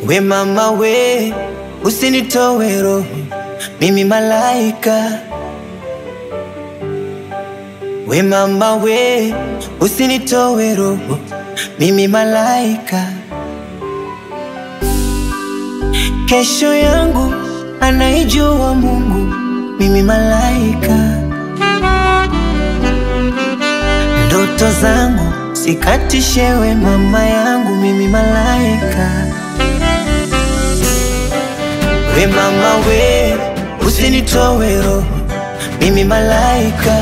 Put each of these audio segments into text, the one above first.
We mama we, usinitowe roho, mimi malaika. We mama we, usinitowe roho, mimi malaika. Kesho yangu anaijua Mungu, mimi malaika. Ndoto zangu sikatishewe, mama yangu, mimi malaika. We mama we, usinitowe roho, mimi malaika.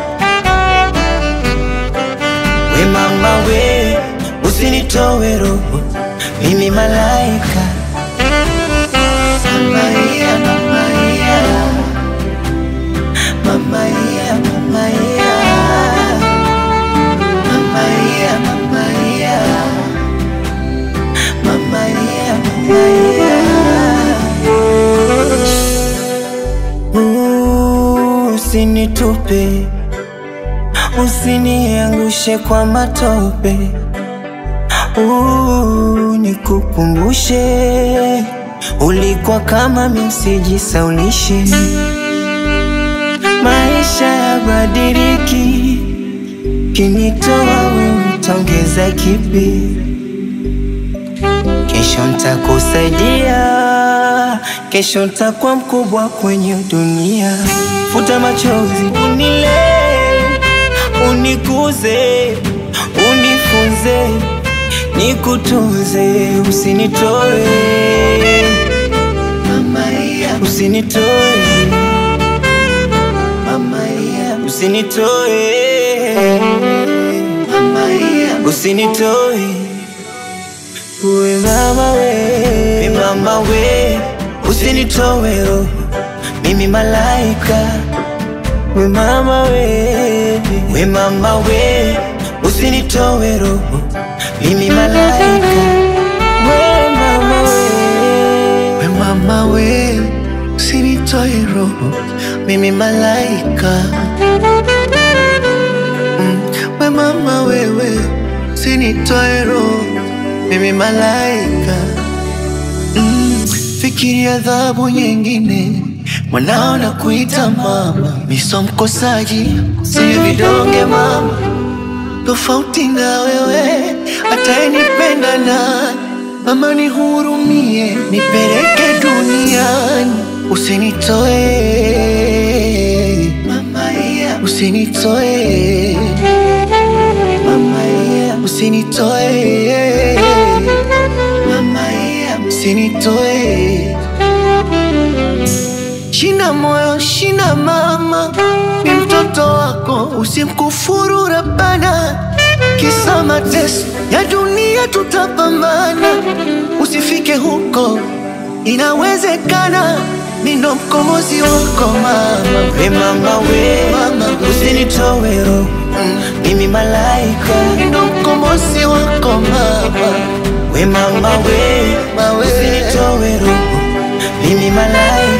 We mama we, usinitowe roho, mimi malaika. Mama yeah, mama yeah. Mama yeah, mama yeah. Mama yeah, mama yeah. Mama yeah, mama yeah. Ooh, Usinitupe, usiniangushe kwa matope. Ooh, nikukumbushe ulikuwa kama mimi, usijisaulishe. Maisha yabadiliki, kinitoa wewe utaongeza kipi? Kesho ntakusaidia, kesho ntakuwa mkubwa kwenye dunia. Futa machozi, unilee, unikuze, unifunze, nikutunze, usinitoe usinitoe usinitoe usinitoe we mama we we mama we usinitoe roho mimi malaika we mama we we mama we usinitoe roho mimi malaika we mama we We mama we, usinitoe roho, mimi malaika. Mm, we mama wewe, usinitoe roho, mimi malaika. Mm, fikiri adhabu nyingine, mwanao na kuita mama, miso mkosaji, sio vidonge mama, tofauti na wewe, atayenipenda nani? Mama nihurumie, nipeleke duniani, usinitoe mama yeah usinitoe mama yeah usinitoe mama yeah usinitoe shina moyo shina mama ni mtoto wako usimkufuru rabana kisa mateso ya dunia tutapambana usifike huko inawezekana mindo mkomozi wako mama we mama we Mama we. usinitoe roho mimi malaika mindo mkomozi wako mama we mama we Mawe. usinitoe roho mimi malaika